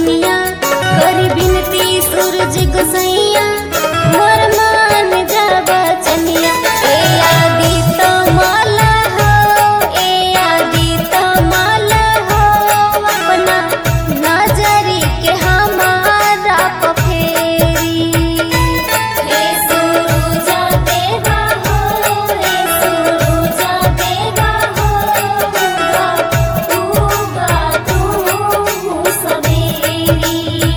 चरनिया करी बिनती सूरज गोसैया मोर मान जाबा चनिया ए आदि तो माला हो ए आदि तो माला हो अपना नजरी के हमारा पफेरी हे सुरुजा देवा हो हे सुरुजा देवा हो उगा तू सवेरी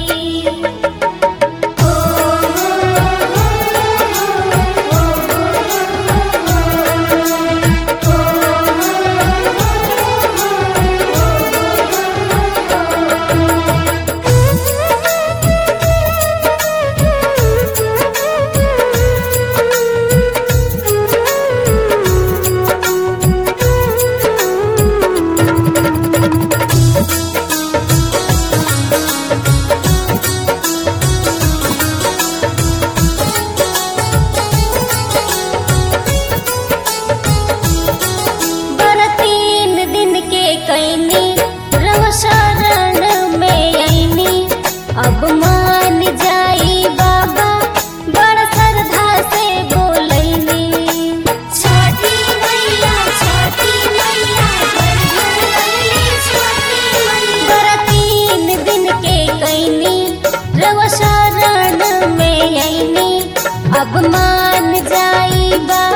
बर तीन दिन के कैनी रव शरण में ऐनी अब मान जाई बाबा बड़ श्रद्धा से बोलैनी छठी मैया छठी मैया बर तीन दिन के कैनी रव शरण में ऐनी अब मान जाई बाबा